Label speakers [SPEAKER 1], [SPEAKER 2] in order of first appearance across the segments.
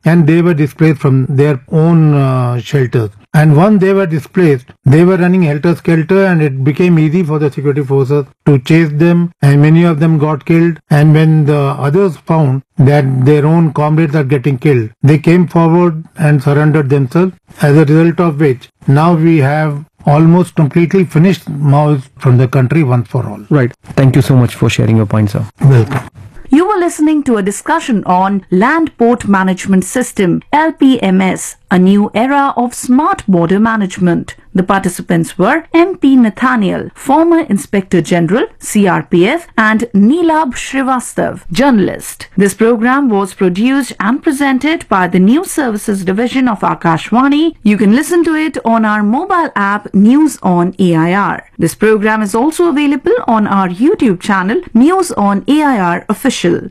[SPEAKER 1] and they were displaced from their own uh, shelters. And once they were displaced, they were running helter skelter, and it became easy for the security forces to chase them. And many of them got killed. And when the others found that their own comrades are getting killed, they came forward and surrendered themselves. As a result of which, now we have almost completely finished Maoists from the country once for all.
[SPEAKER 2] Right. Thank you so much for sharing your points, sir.
[SPEAKER 1] Welcome.
[SPEAKER 3] You were listening to a discussion on Land Port Management System, LPMS, a new era of smart border management. The participants were MP Nathaniel, former Inspector General, CRPF, and Neelab Srivastav, journalist. This program was produced and presented by the News Services Division of Akashwani. You can listen to it on our mobile app News on AIR. This program is also available on our YouTube channel News on AIR Official.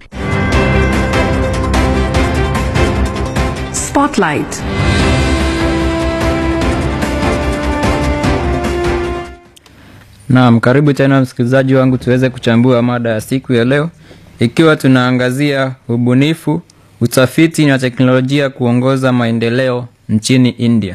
[SPEAKER 3] Spotlight.
[SPEAKER 4] Naam, karibu tena msikilizaji wangu tuweze kuchambua mada ya siku ya leo ikiwa tunaangazia ubunifu, utafiti na teknolojia kuongoza maendeleo nchini India.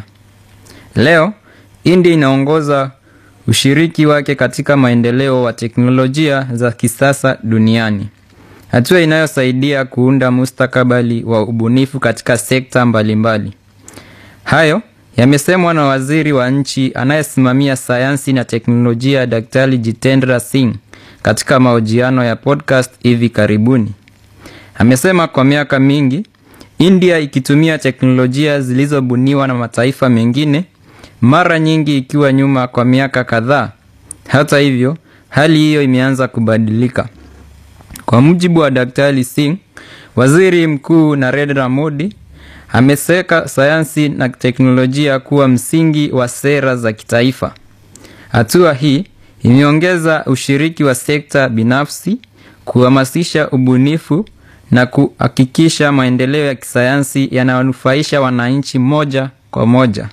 [SPEAKER 4] Leo India inaongoza ushiriki wake katika maendeleo wa teknolojia za kisasa duniani, hatua inayosaidia kuunda mustakabali wa ubunifu katika sekta mbalimbali. Hayo yamesemwa na waziri wa nchi anayesimamia sayansi na teknolojia Daktari Jitendra Singh katika mahojiano ya podcast hivi karibuni. Amesema kwa miaka mingi India ikitumia teknolojia zilizobuniwa na mataifa mengine, mara nyingi ikiwa nyuma kwa miaka kadhaa. Hata hivyo, hali hiyo imeanza kubadilika. Kwa mujibu wa Daktari Singh, Waziri Mkuu Narendra Modi ameseka sayansi na teknolojia kuwa msingi wa sera za kitaifa. Hatua hii imeongeza ushiriki wa sekta binafsi, kuhamasisha ubunifu na kuhakikisha maendeleo ya kisayansi yanayonufaisha wananchi moja kwa moja.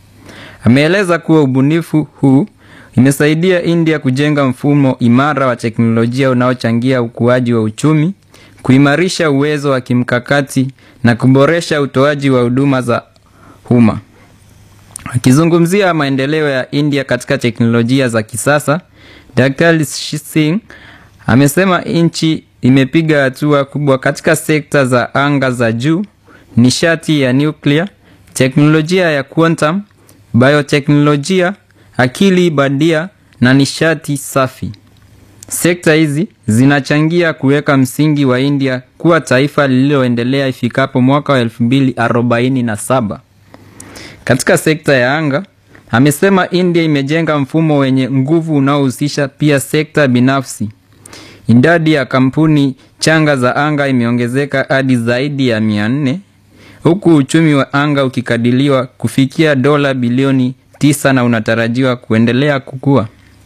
[SPEAKER 4] Ameeleza kuwa ubunifu huu imesaidia India kujenga mfumo imara wa teknolojia unaochangia ukuaji wa uchumi, kuimarisha uwezo wa kimkakati na kuboresha utoaji wa huduma za umma. Akizungumzia maendeleo ya India katika teknolojia za kisasa, Dr. Singh amesema nchi imepiga hatua kubwa katika sekta za anga za juu, nishati ya nuclear, teknolojia ya quantum, bioteknolojia, akili bandia na nishati safi. Sekta hizi zinachangia kuweka msingi wa India kuwa taifa lililoendelea ifikapo mwaka wa 2047. Katika sekta ya anga, amesema India imejenga mfumo wenye nguvu unaohusisha pia sekta binafsi. Idadi ya kampuni changa za anga imeongezeka hadi zaidi ya 400 huku uchumi wa anga ukikadiliwa kufikia dola bilioni 9 na unatarajiwa kuendelea kukua.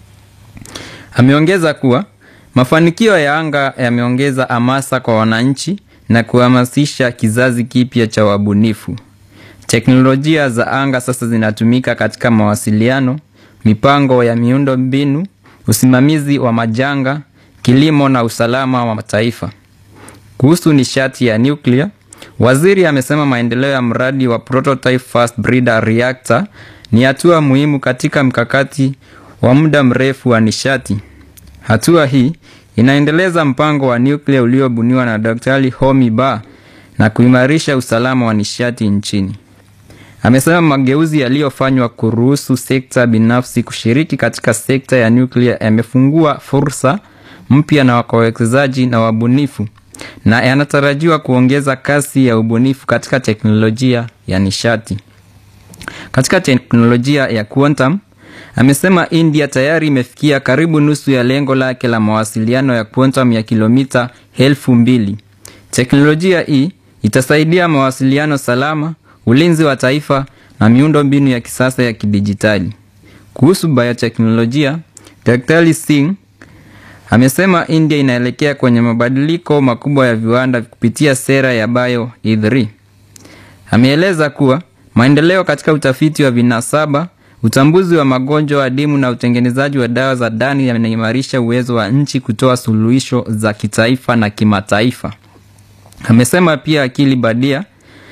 [SPEAKER 4] Ameongeza kuwa mafanikio ya anga yameongeza hamasa kwa wananchi na kuhamasisha kizazi kipya cha wabunifu. Teknolojia za anga sasa zinatumika katika mawasiliano, mipango ya miundo mbinu, usimamizi wa majanga, kilimo na usalama wa taifa. Kuhusu nishati ya nuclear, waziri amesema maendeleo ya mradi wa prototype fast breeder reactor ni hatua muhimu katika mkakati wa muda mrefu wa nishati. Hatua hii inaendeleza mpango wa nuclear uliobuniwa na Dr. Homi Ba na kuimarisha usalama wa nishati nchini. Amesema mageuzi yaliyofanywa kuruhusu sekta binafsi kushiriki katika sekta ya nuclear yamefungua fursa mpya na wawekezaji na wabunifu na yanatarajiwa kuongeza kasi ya ubunifu katika teknolojia ya nishati. Katika teknolojia ya quantum, amesema India tayari imefikia karibu nusu ya lengo lake la mawasiliano ya quantum ya kilomita elfu mbili. Teknolojia hii itasaidia mawasiliano salama, ulinzi wa taifa na miundo mbinu ya kisasa ya kidijitali. Kuhusu bioteknolojia, Daktari Singh amesema India inaelekea kwenye mabadiliko makubwa ya viwanda kupitia sera ya Bio E3. Ameeleza kuwa maendeleo katika utafiti wa vinasaba, utambuzi wa magonjwa adimu na utengenezaji wa dawa za ndani yanaimarisha uwezo wa nchi kutoa suluhisho za kitaifa na kimataifa. Amesema pia akili badia